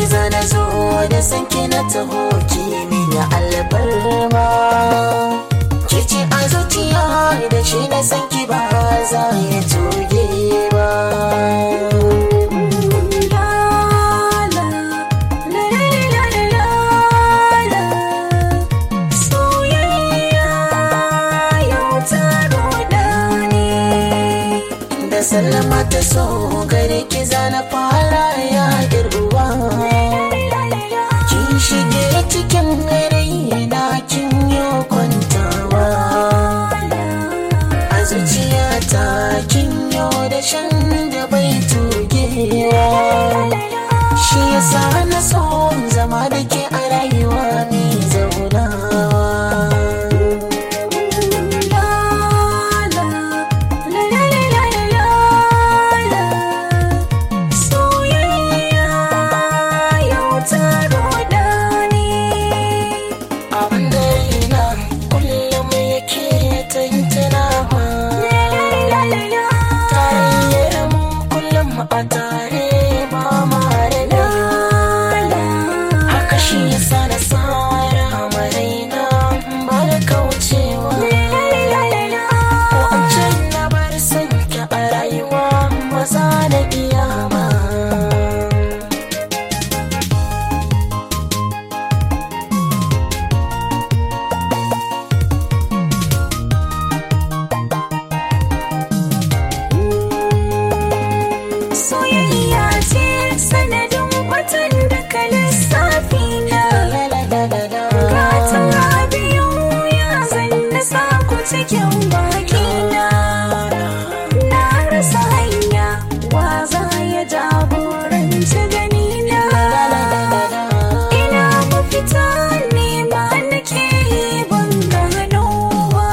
ki zana zo da san ki na taho ki mini albarma ki ce a zuciya da shi na san ki ba za ya tuge ba da sallama ta so gare ki zana fara ya girwa kin shige cikin raina kin yi kwantawa a zuciyata kin yi da shan da bai tugewa shi yasa na so zama da ke a rayuwa mai zaunawa abin da ina kullum yake tantanawa tarayyar mu kullum a tare ba ma da haka shi yasa na tsara maraina ba da kaucewa ko an ce na bar son ki a rayuwa maza da iyama Soyayya ce sanadin watan da ka lissafi na Gatan biyu ya zanna saku cikin bakina Na rasa hanya wa za ya jagoranci ganina Ina mafita nema nake yi ban gano ba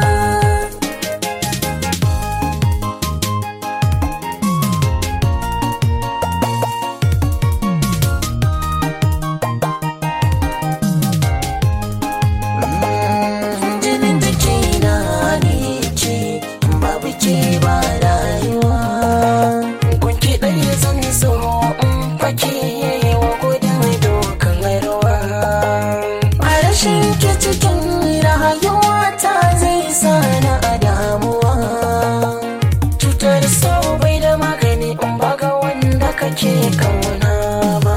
jinin da ke na ne ke babu ke ba rayuwa gunki ɗaya zan so in fake wa gudun dokan ruwa a rashin ke cikin rayuwa ta zai sa na a damuwa cutar sau bai da magani in baga wanda kake kauna ba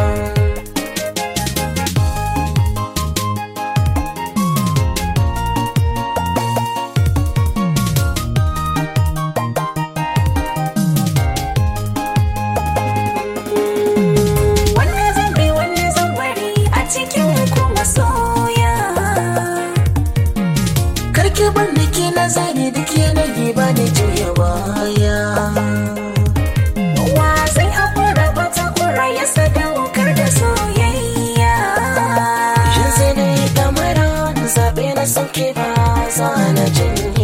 Wanne zan bi wanne zan bari a cikin kuma soya karki bar da ke na zane da ke na ba da juya baya Wa zai haƙura bata ƙura ya sadaukar da soyayya Shin sai na yi damara zaɓe na sauke ba za na jin